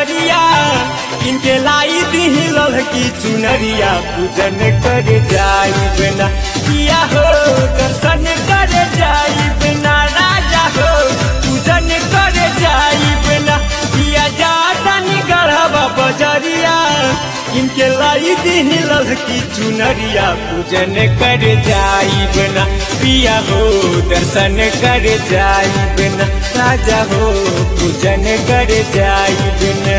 बजरिया इनके लाई दिही लड़की चुनरिया पूजन कर जाई बिना किया हो दर्शन कर जाई बिना राजा हो पूजन कर जाई बिना किया जाता निगढ़वा बजरिया इनके लाई दिही लड़की चुनरिया पूजन कर जाई बिना पिया हो दर्शन कर जाई बिना राजा हो पूजन कर जाई बिना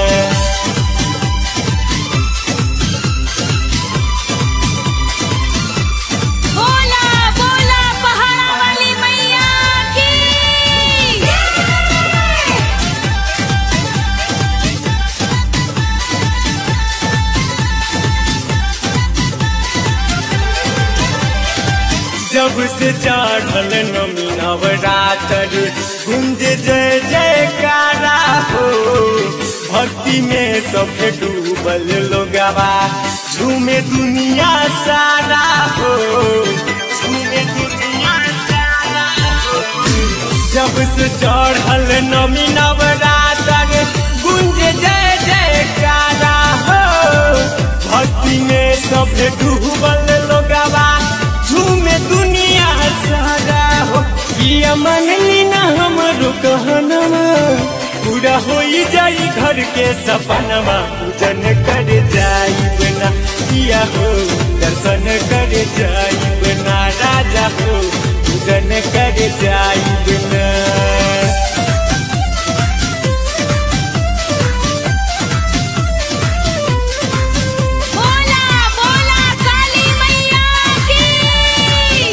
बोला बोला पहाड़ा वाली मैया की जब से चढ़ल नमी नवरातर गुंज जय जयकारा हो भक्ति में सब डूबल लोगवा झूमे दुनिया सारा हो झूमे दुनिया सारा हो जब से चढ़ल नमी नवरातर गुंज जय जयकारा हो भक्ति में सब डूबल लोगवा झूमे दुनिया सारा हो किया मनली ना हमरो कहनवा पूरा हो जाई घर के सपनवा पूजन कर जाई बिना किया हो दर्शन कर जाई बिना राजा हो पूजन कर जाई बिना बोला बोला काली मैया की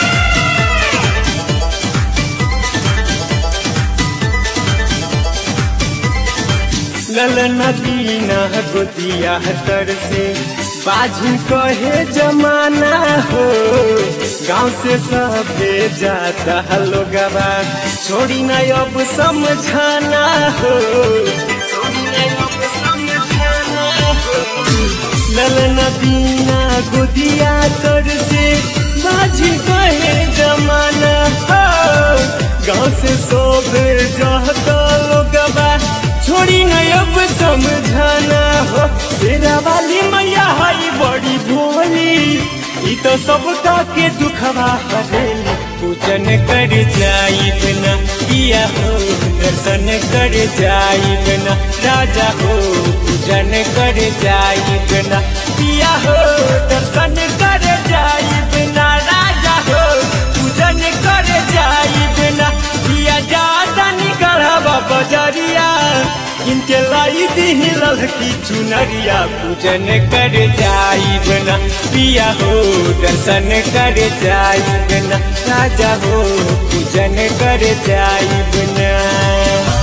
ललन दीना गोदिया तर से बाजू कहे जमाना हो गांव से सबे जाता लोगवा छोड़ी न अब समझाना हो छोड़ी न अब समझाना हो ललन दीना गोदिया तर से बाजी कहे जमाना हो गांव से सोबे जाता लोगवा छोड़ी न अब समझाना हो तेरा वाली मैया हई बड़ी भोली ई तो सबका के दुखवा हरेली पूजन कर जाई बिना किया हो दर्शन कर जाई बिना राजा हो पूजन कर जाई बिना किया हो दर्शन कर जाई बिना राजा हो पूजन कर जाई बिना किया जाता निकलवा बजरिया इनके लाई दिही लड़की चुनरिया पूजन कर जाई बिना पिया हो दर्शन कर जाई बिना राजा हो पूजन कर जाई बिना